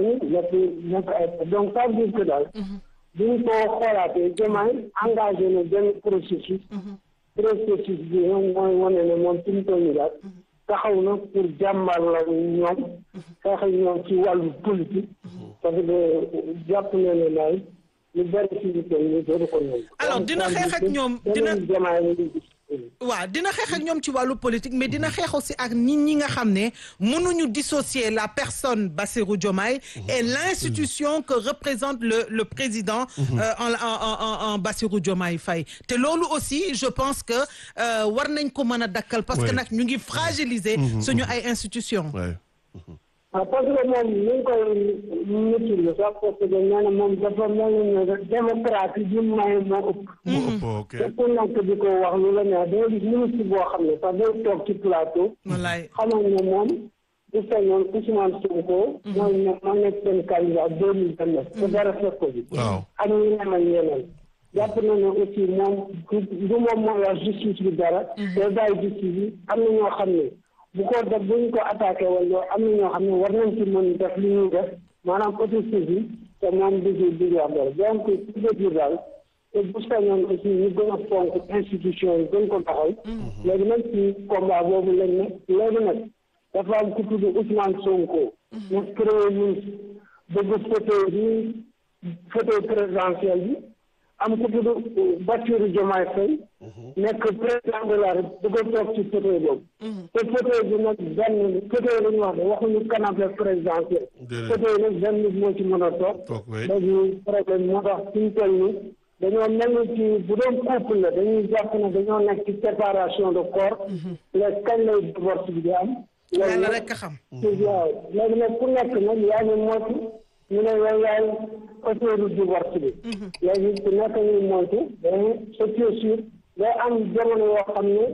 ñooñu nekk nekk ay donc ça veut dire que daal bu ñu ko xoolaatee Diomaye engagé na benn processus processus bi moom mooy wane ne moom fi mu toll nii daal taxaw na pour jàmbar la ñoom xeex ak ñoom ci wàllu politique parce que jàpp na ne daal lu bari ci lu toll nii dootu ko ñoom Alors, dina xeex ak ñoom, dina- Diomaye la ñuy gis waaw dina xeex ak ñoom ci wàllu politique mais dina xeex aussi ak nit ñi nga xam ne mënuñu dissocier la personne Bassirou Diomaye et l'institution que représente le le président euh, en, en en en en Bassirou Diomaye Faye te loolu aussi je pense que euh, war nañ ko mën a dakkal parce que Ouais. nag ñu ngi fragiliser suñu ay institutions Ouais. waaw parce que moom ni ñu koy mutuelle sax parce que nee na moom dafa mel ni ne démocratie bi mu maye moo ëpp. mu ëpp ok te ku nekk di ko wax lu la neex day gis ministre boo xam ne sax day toog ci plateau. wallaay xamal ne moom bu sañoon Ousmane Sonko. mooy ne moo nekk seen candidat deux mille vingt neuf. te dara fekk ko bi. waaw ak ñeneen ak ñeneen. jàpp na ne aussi moom du du moom mooy wax justice bi dara. day bàyyi justice bi am na ñoo xam ne bu ko def bu ñu ko attaqué wala am na ñoo xam ne war nañ ci mën def li ñuy def maanaam autosaisine te moom du ci du ci wax dara donc ci biir daal te bu sañoon aussi ñu gën a fonk institution yi gën ko taxal. léegi nag ci combat boobu lañ ne léegi nag dafa am ku tudd Ousmane Sonko. nekk premier ministre bëgg fauteuil bi fauteuil présidentiel bi. am ku tudd Bassirou Diomaye Faye nekk président de la République bëgg a toog ci fauteuil boobu te fauteuil bi nag benn fauteuil la ñu wax de waxuñu canapé présidentiel Déedéet. fauteuil nag benn nit moo ci mën a toog toog oui léegi problème moo tax suñu toll nii dañoo mel ni ci bu doon couple la dañuy jàpp ne dañoo nekk ci séparation de corps léegi kañ lay divorce bi di am yàlla nag- rek a xam waaw léegi nag ku nekk nag yaa ngi moytu ñu ne yow yaay auteuru divorce bi léegi ku nekk ñuy moytu mais c'est sûr day am jamono yoo xam ne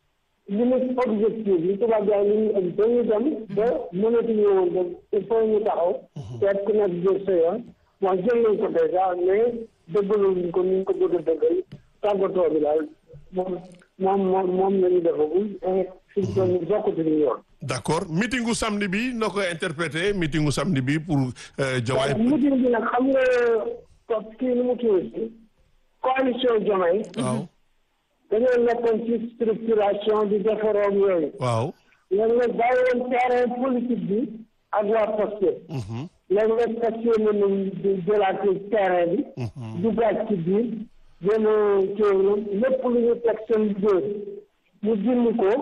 limite objectif li tubaab yaay li ñu ëpp dañuy dem ba mënatuñu woon dem il faut ñu taxaw seet ku nekk jël sa yoon bon jël nañ ko déjà mais dëggaluñ ko ni ñu ko bëgg a dëggal tàggatoo bi daal moom moom moom moom la ñu defagul et fi ñu toll nii bokkatuñu yoon d'accord meetingu samedi bi noo koy interprété meetingu samedi bi pour euh, Diomaye meeting bi nag xam nga ko kii nu mu tuuti coalition Diomaye waaw dañoo nekkoon ci structuration di defaroon yooyu waaw léegi nag bàyyi woon terrain politique bi ak waa Pastef Mhm. léegi nag Pastef na nañ di jëlaat terrain bi duggaat ci biir jéem a kii lépp lu ñu teg seen liggéey mu dindi ko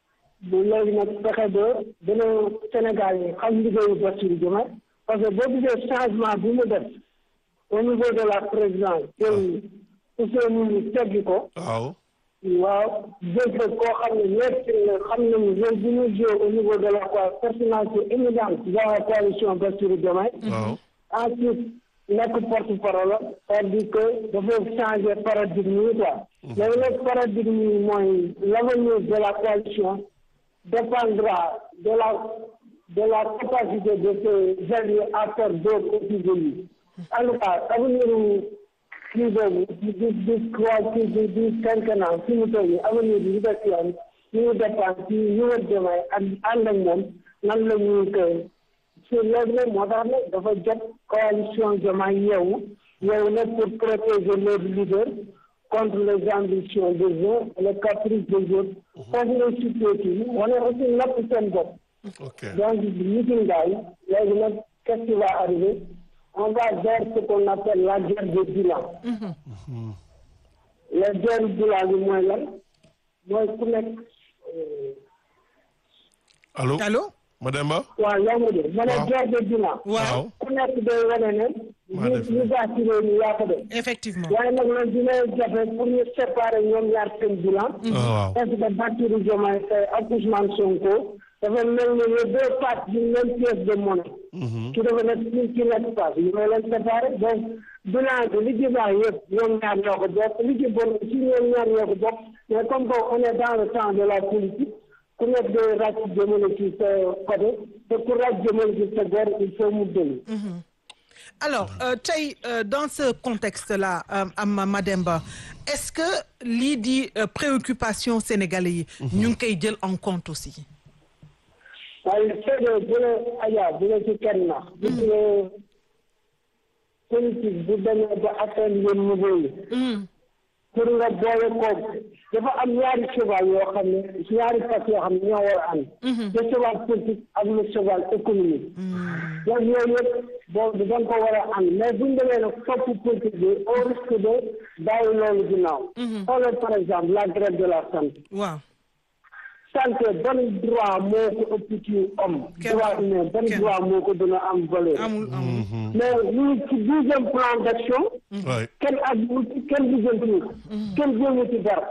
bu léegi nag fexe ba dina Sénégal yi xam liggéeyu Bassirou Diomaye parce que boo gisee changement bi mu def au niveau de la présidence tey Ousseynou teggi ko waaw waaw jël fa koo xam ne ñëpp xam nañu rôle bi ñu joué au niveau de la quoi personnalité éminente de la coalition Bassirou Diomaye waaw ensuite nekk porte-parole c'est-à-dire que dafa changer paradigme yi quoi léegi nag paradigme yi mooy l'avenir de la coalition dépendra de la de la capacité de ces alliés à faire d'autres aussi de lui en tout cas avenir kii boobu di di di trois kii di di quinquennat fi mu toll nii avenir bi ñu def yoon ñu ngi dépendre ci ñu wër Diomaye ak ànd ak moom nan la ñuy koy si léegi nag moo tax nag dafa jot coalition Diomaye yeewu yeewu nag pour protéger leur leader contre les ambitions des uns et les caprices des autres foofu lay situé kii wane aussi napp seen bopp ok donc meeting daal léegi nag qu'est-ce qui va arriver on va vers ce qu'on appelle la guerre des bilans la guerre bilan bi mooy lan mooy ku nekk allo allo Mademba waaw yaa ngi dégg ma ne Waaw. guerre des bilans waaw ku nekk day wane ne Maa li def li baax ci réew mi yaa ko def effectivement waaye nag loolu dina jafe pour ñu séparer ñoom ñaar seen bilan waaw parce que Bassirou Diomaye Faye ak Ousmane Sonko dafa mel ni les deux faces d'une même pièce de monnaie ki dafa nekk ci ci nekk face yi ñoo leen séparé donc bilan bi li ci baax yëpp ñoom ñaar ñoo ko bokk li ci bon ci ñoom ñaar ñoo ko bokk mais comme que on est dans le temps de la politique ku nekk day ràcc jëmale ci sa côté te ku ràcc jëmale ci sa bor il faut mu dëli alors euh, tey euh, dans ce contexte-là euh, am Mademba est-ce que lii di euh, préoccupation sénégalais yi ñu ngi koy jël en compte aussi waaye seede bu la Adja bu la ci kenn nax gis nga politique bu demee ba atteindre yenn niveau yi pour nga boole koog dafa am ñaari cheval yoo xam ne ñaari fas yoo xam ne ñoo war a ànd le cheval politique ak le cheval économique donc yooyu yëpp boobu da nga ko war a ànd mais buñ demee nag topp politique bi au risque de bàyyi loolu ginnaaw xoolal par exemple la grève de la santé waaw santé ban droit moo ko ëpp ci homme droit humain ban droit moo ko dina am valeur amul amul mais ñu ci deuxième plan d'action Ouais. kenn ak kenn lijjanti kenn jéemu ci dara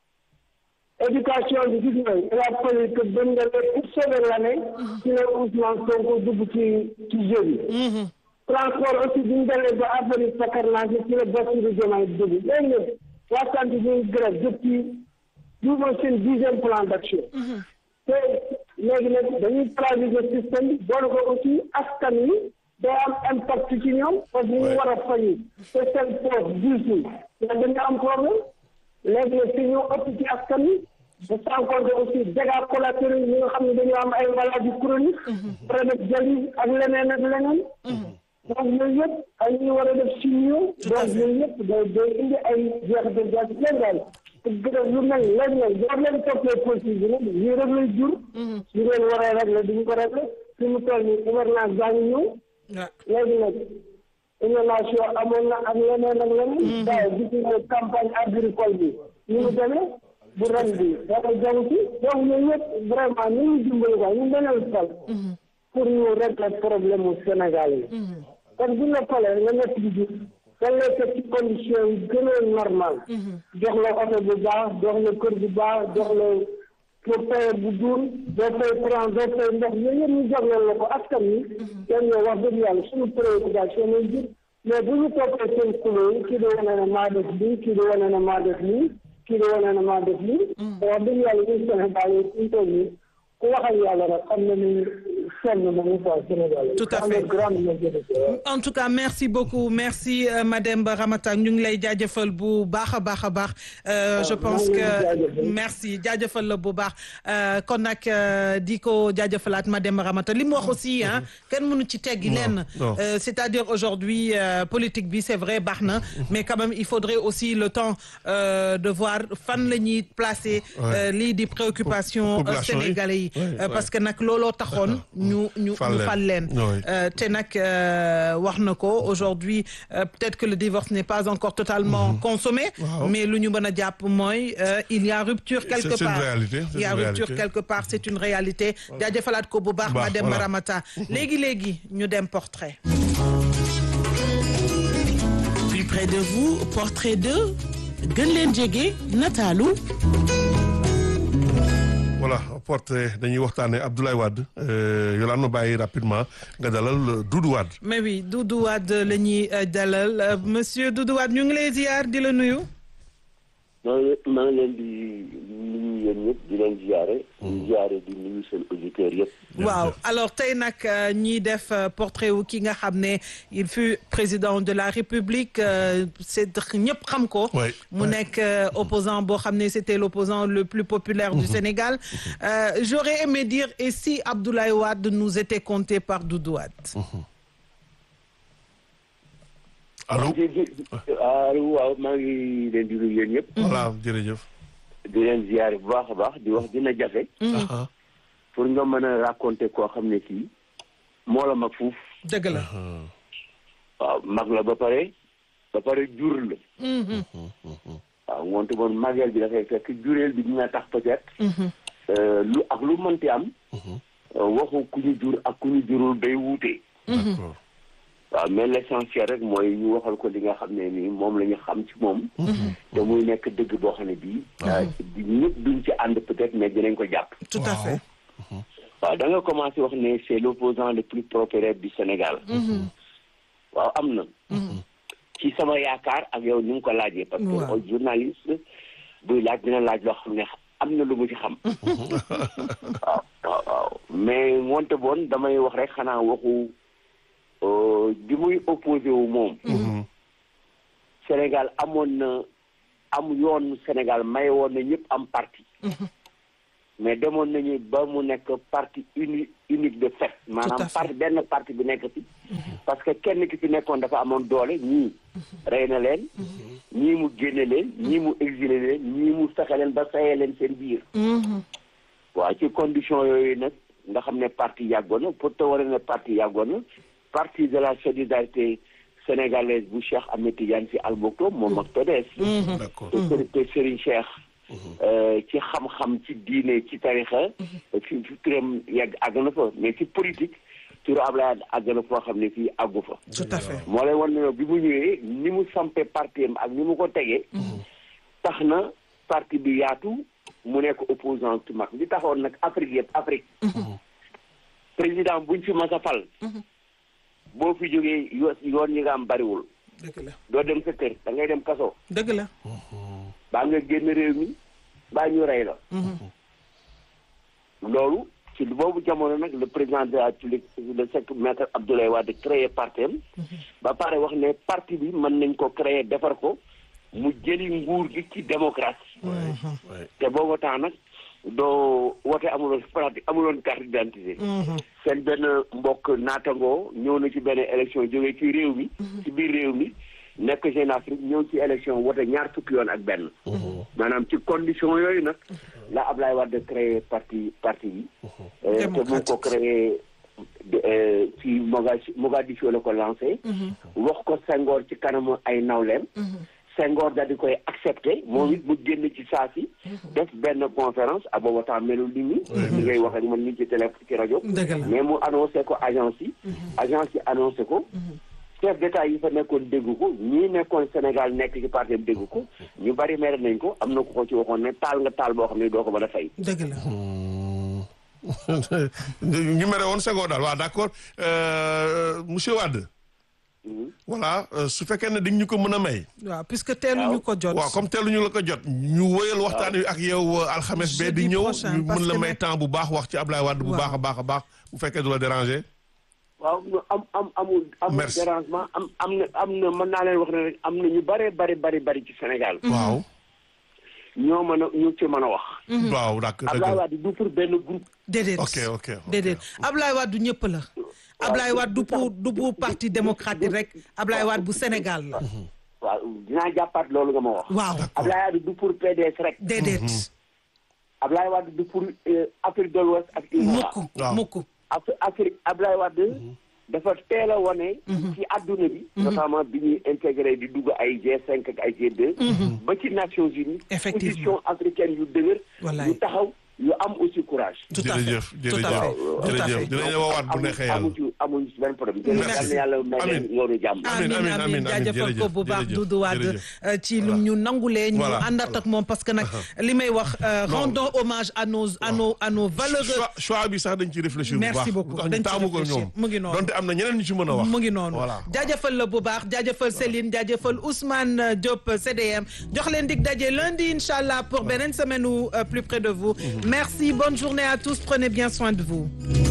éducation bi gis nga il a fallu que bañ nga ne pour sauver l'année ci la Ousmane Sonko dugg ci ci jeu bi transport aussi bi ñu demee ba affaire yi sakarnage ci la Bassirou Diomaye dugg léegi nag waa santé bi ñu grève depuis ñu mooy seen dixième plan d'action te léegi nag dañuy paralyser système bi boole ko aussi askan wi day am impact ci ñoom parce que ñu war a fayu te seen poche diisul mais dañu am problème léegi nag si ñu ëpp ci askan wi ba sans compter aussi dégâts collatéraux yi ñi nga xam ne dañoo am ay maladies chroniques war a def dialyse ak leneen ak leneen donc yooyu yëpp ay ñu war a def chimio donc yooyu yëpp day day indi ay jeexital daal leen daal gërëm lu mel léegi nag boo leen toppee politique bi nag lii rek lay jur ñu leen war a régler duñu ko régler fi mu toll nii gouvernance baa ngi ñëw waaw léegi nag inondation amoon na ak leneen ak leneen daaw gis nga campagne agricole bi ñu mu demee bu ren bi dara jaw ci donc yooyu yëpp vraiment ni ñu dimbali quoi ñu beneen fal pour ñu régler problème mu Sénégal yi kon bu la falee nga nekk di gis dañ lay teg ci condition yi gën a normal jox la oto bu baax jox la kër bu baax jox la pour paye bu duur doo fay courant doo fay ndox yooyu yëpp ñu jagleel la ko askan wi yan ñoo wax dëgg yàlla suñu préoccupation mooy jur mais bu ñu toppee seen kulo yi kii di wane ne maa def lii kii di wane ne maa def lii kii di wane ne maa def lii wax dëgg yàlla ñun Sénégal yi suñu toll nii ku waxal yàlla rek xam na ni sonn nañu quoi Sénégal yi Tout à fait. grande majorité en tout cas merci beaucoup merci euh, madame Ramata ñu ngi lay jaajëfal bu baax a baax a baax Euh, je pense maa ngi leen di que jaajëfal. merci jaajëfal la bu baax Euh, kon nag euh, di ko jaajëfalaat madame Ramata li mu wax aussi ah kenn mënu ci teggi lenn non. Euh, c'est-à-dire aujourd'hui euh, politique bi c'est vrai baax na mais quand même il faudrait aussi le temps euh, de voir fan la ñuy placer euh, lii di préoccupation euh, Population yi. sénégalais yi Ouais, Euh, ouais. parce que nag looloo taxoon ñu ñu Fal ñu leen. fal leen Ouais. Euh, te nag euh, wax na ko aujourd'hui euh, peut-être que le divorce n'est pas encore totalement consommé Waaw. mais lu ñu mën a jàpp mooy euh, il y a rupture quelque c'est une part réalité, c'est il y a une rupture réalité. quelque part c'est une réalité jaajëfalaat ko bu baax Baax, madame voilà. Maramata léegi-léegi ñu dem portrait plus près de vous portrait de gën leen jege nataalu voilà portrait dañuy waxtaanee Abdoulaye Wade euh, yolaan ma bàyyi rapidement nga dalal Doudou Wade. mais oui Doudou Wade la ñuy euh, dalal Euh, monsieur Doudou Wade ñu ngi lay ziar di la nuyu maa ngi maa ngi leen di nuyu yéen ñëpp di leen ziare. di ziare di nuyu seen auditeurs yëpp. waaw alors tey nag euh, ñiy def euh, portrait wu ki nga xam ne il fut président de la République euh, c'est ñëpp xam ko Ouais, mu ouais. nekk euh, opposant boo xam ne c'était l'opposant le plus populaire du Sénégal Euh, j'aurais aimé dire et si Abdoulaye Wade nous était compté par Doudou Wade allo di di allo waaw maa ngi leen di nuyu yéen ñëpp. voilà jërëjëf. di leen ziare bu baax a baax di wax dina jafe. Aha. pour nga mën a raconter koo xam ne kii moo la mag fuuf. dëgg la waaw mag la ba pare ba pare jur la. waaw ngoonte moom mageel bi dafay fekk jureel bi dina tax peut-être. euh, lu ak lu mënti am. euh, waxu ku ñu jur ak ku ñu jurul day wuute. d'accord waaw mais l'essentiel rek mooy ñu waxal ko li nga xam ne nii moom la ñu xam ci moom. te muy nekk dëgg boo xam ne bii. di ñëpp duñ ci ànd peut-être mais dinañ ko jàpp. tout à Waaw. fait waaw da nga commencé wax ne c'est l'opposant le plus populaire du Sénégal. waaw am na. ci sama yaakaar ak yow ni nga ko laajee. parce que Waaw. au journaliste buy laaj dina laaj loo xam ne am na lu mu ci xam. waaw waaw waaw mais wonte boon damay wax rek xanaa waxu euh, bi muy opposé wu moom. Sénégal amoon na am yoon Sénégal may woon na ñëpp am parti. mais demoon nañu ba mu nekk parti uni unique de fait maanaam fait. parti benn parti bi nekk fi parce que kenn ki fi nekkoon dafa amoon doole ñii rey na leen ñii mu génne leen ñii mu exilé leen ñii mu fexe leen ba sayee leen seen biir waaw ci condition yooyu nag nga xam ne parti yàggoon na pour te war ne parti yàggoon na parti de la solidarité sénégalaise bu Cheikh Ahmed Tidiane Sy Al Maktoum moom ak PDS d'accord te Seri- te Serigne Cheikh euh, ci xam-xam ci diine ci tarixa fi fi turam yàgg àgg na fa mais ci politique turu Ablaye àgg na foo xam ne fii àggu fa tout à fait moo lay wan ne bi mu ñëwee ni mu sampe parti am ak ni mu ko tegee tax na parti bi yaatu mu nekk opposant ci mag li taxoon nag Afrique yëpp Afrique président buñ fi mas a fal boo fi jógee yo- yoon yi nga am bariwul dëgg la doo dem sa kër da ngay dem kaso dëgg la baa nga génn réew mi baa ñu rey la loolu ci boobu jamono nag le président de la République le sec maître Abdoulaye Wade créé parti am ba pare wax ne parti bi mën nañ ko créer defar ko mu jëli nguur gi ci démocratie ouais. te boobu temps nag doo wote amuloon pratique amuloon carte d'identité seen benn mbokk naatangoo ñëw na ci benn élection jógee ci réew mi ci biir réew mi nekk Jeune Afrique ñëw ci élection wote ñaar fukki yoon ak benn maanaam ci condition yooyu nag la Ablaye Wade créé parti parti bi Euh, te mu ngi ko créé de- euh, ci Mogadiscio Mogadiscio la ko lancé wax ko Senghor ci kanamu ay nawleem Senghor daal di koy accepté moom it mu génn ci saa si def benn conférence à booba temps melul nit ñi li ngay wax ak man ni ci télé ci rajo Dëgg la. mais mu annoncé ko agence yi agence yi annoncé ko chef d'état yi fa nekkoon dégg ko ñii nekkoon Sénégal nekk ci parti am dégg ko ñu bari mere nañ ko am na ko ko ci waxoon ne taal nga taal boo xam ne doo ko mën a fay dëgg la ñu mere woon Senghor daal waaw d'accord Euh, monsieur Wade voilà euh, su fekkee ne di ñu ko mën a may waaw puisque teeluñu ko jot waaw comme teeluñu la ko jot ñu wëyal waxtaan wi ak yow euh, alxames bee di Jeudi ñëw prochain, ñu parce mën la que may nag- temps bu baax wax ci Ablaye Wade bu Waaw. baax a baax a baax bu fekkee du la déranger waaw no, am am amul amul Merci. dérangement am am na am na mën naa leen wax ne rek am na ñu bare bari bari bari ci Sénégal waaw ñoo mën a ñu ci mën a wax waaw d'accord Abdoulaye dëgg Wade du pour benn groupe déedéet ok ok ok. déedéet Ablaye Wade du ñëpp la Ablaye Wade du pour du pour parti démocratique rek Ablaye Wade bu Sénégal la waaw dinaa jàppaat loolu nga ma wax waaw Abdoulaye Wade du pour PDS rek déedéet Abdoulaye Wade du pour euh, Afrique de l'Ouest ak UMOA mukk Waaw. mukk Af- Afrique Abdoulaye Wade dafa teel a wane ci adduna bi notamment bi ñuy intégré di dugg ay G5 ak ay G2 ba ci Nations Unies Effectivement. position africaine yu dëgër Wallaay. yu taxaw yu am aussi courage tout à fait jërëjëf tout à jërëjëf fait tout à jërëjëf fait dinañ la woowaat bu neexee amu yàlla ci amuñu ci benn problème jërëjëf Merci. yal na yàlla may leen Amiin. yoonu jàmm Amiin, amin amiin, amin amiin, jaajëfal ko jërëjëf, bu baax jërëjëf, Doudou Wade jërëjëf. euh, ci lu ñu nangulee ñu Voilà, àndat ak moom parce que nag li may wax euh, Non. rendons hommage à nos à nos à nos valeureux choix choix bi sax dañ ci réfléchir bu baax Merci beaucoup. lu tax ñu Dañ ci taamu ko réfléchir. ñoom Mu ngi noonu. donte am na ñeneen ñu ci mën a wax mu ngi noonu voilà jaajëfal la bu baax jaajëfal Céline jaajëfal Ousmane euh, Diop euh, CDM jox leen dig daje lundi incha allah pour beneen semaine ou euh, plus près de vous merci bonne journée à tous prenez bien soin de vous